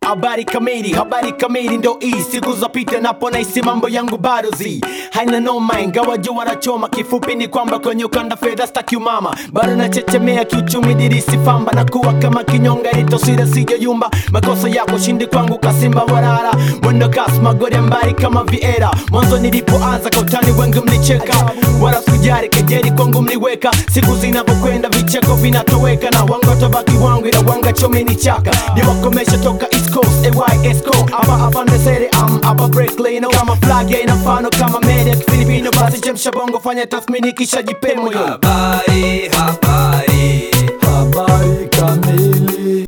habari kamili habari kamili ndo hii siku zapita napo naisi mambo yangu bado zi haina noma ingawa jua wanachoma kifupi ni kwamba kwenye ukanda fedha staki umama bado nachechemea kiuchumi dirisi famba na kuwa kama kinyonga itosira sijoyumba makosa yako shindi kwangu kasimba warara mwendo kasi magori mbali kama viera mwanzo nilipoanza kautani wengi mlicheka wala sijari kejeri kwangu mliweka siku zinavyokwenda vicheko vinatoweka na wanga tabaki wangu ila wanga chomi ni chaka niwakomesha toka east coast AYSco hapa afande sere am hapa break lane kama flag ya ina mfano kama media ya kifilipino basi chemsha bongo fanya tathmini kisha jipe moyo Habari, habari, Habari kamili,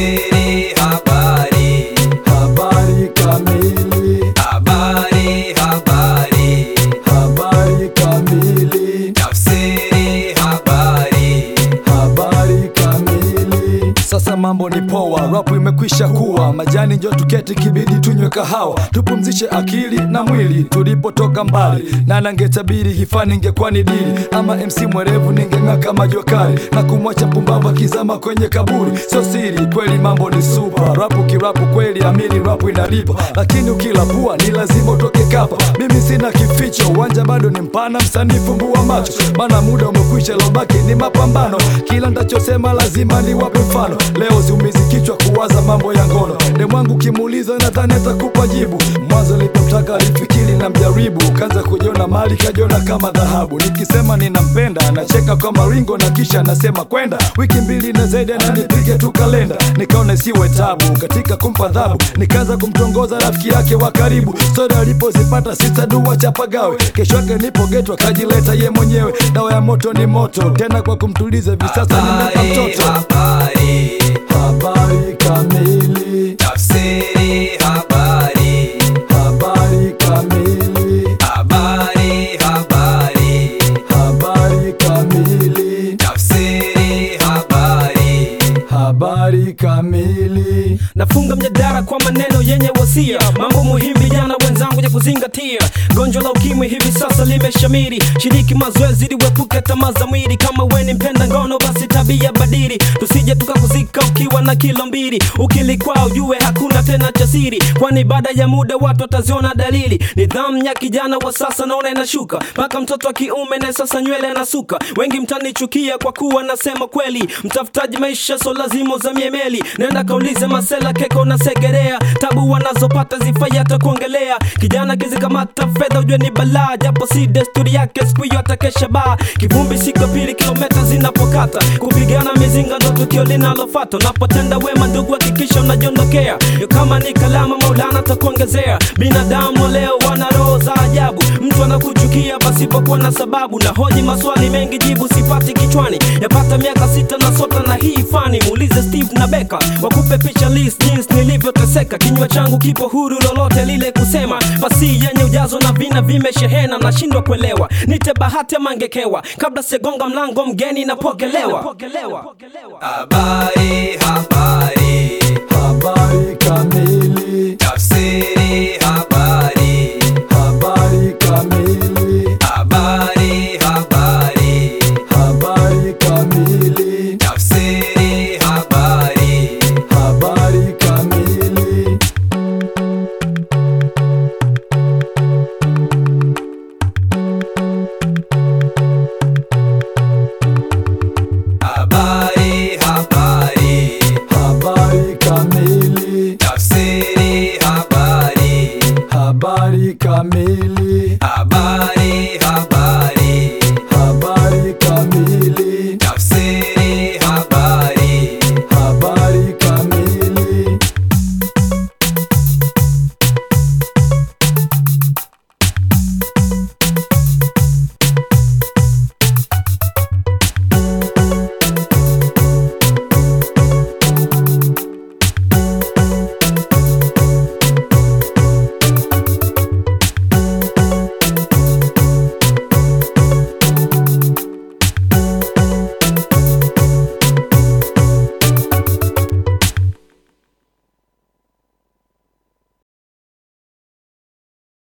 siri habari, habari kamili, habari, habari, habari kamili, tafsiri habari, habari kamili. Sasa mambo ni poa, rapu imekwisha kuwa majani, njo tuketi kibidi tunywe kahawa, tupumzishe akili na mwili. Tulipotoka mbali na nangetabiri hifani ingekuwa ni dili, ama MC mwerevu ningeng'aa kama jua kali na kumwacha mpumbavu akizama kwenye kaburi. Sio siri, kweli mambo ni super, rapu kirapu kweli, amini rapu inalipa, lakini ukilapua ni lazima utoke kapa. Mimi sina kificho, uwanja bado ni mpana, msanii fumbua macho, maana muda umekwisha, lobaki ni mapambano. Kila ntachosema lazima niwape mfano. Leo siumizi kichwa kuwaza mambo ya ngono, demwangu kimuuliza, nadhani atakupa jibu. Mwanzo nilipomtaka alifikiri na mjaribu, kaanza kujiona mali, kajiona kama dhahabu. Nikisema ninampenda anacheka kwa maringo na kisha anasema kwenda wiki mbili na zaidi, ananipige tu kalenda. Nikaona siwe tabu katika kumpa adhabu, nikaanza kumtongoza rafiki yake wa karibu. Stori alipozipata sita dua chapagawe, kesho yake nipo geto akajileta ye mwenyewe. Dawa ya moto ni moto tena, kwa kumtuliza hivi sasa nimempa habari, mtoto. habari, Habari kamili, tafsiri habari, habari kamili, habari, habari, habari kamili, tafsiri habari, habari kamili. nafunga mjadala kwa maneno yenye wasia mambo muhimu vijana wenzangu ya kuzingatia gonjwa la ukimwi hivi sasa limeshamiri shiriki mazoezi ili uepuke tamaa za mwili kama we ni mpenda ngono basi tabia badili tusije tukakuzika ukiwa na kilo mbili ukilikwaa ujue hakuna tena cha siri kwani baada ya muda watu wataziona dalili nidhamu ya kijana wa sasa naona inashuka mpaka mtoto wa kiume naye sasa nywele anasuka wengi mtanichukia kwa kuwa nasema kweli mtafutaji maisha so lazima uzamie meli nenda kaulize masela keko na segerea tabu wanazopata zifai hata kuongelea kijana kizikamata fedha ujue ni balaa japo si desturi yake siku hiyo atakesha baa kivumbi siku ya pili kilometa zinapokata kupigana mizinga ndo tukio linalofata unapotenda wema ndugu hakikisha unajiondokea Yo kama ni kalama maulana takuongezea binadamu leo wana roho za ajabu mtu anakuchukia pasipokuwa na sababu na hoji maswali mengi jibu sipati kichwani yapata miaka sita na sota na hii fani muulize steve na beka wakupe picha list jinsi nilivyoteseka kinywa changu kipo huru lolote lile kusema fasi yenye ujazo na vina vimeshehena nashindwa kuelewa nite bahati ama ngekewa kabla segonga mlango mgeni napokelewa habari, habari, Habari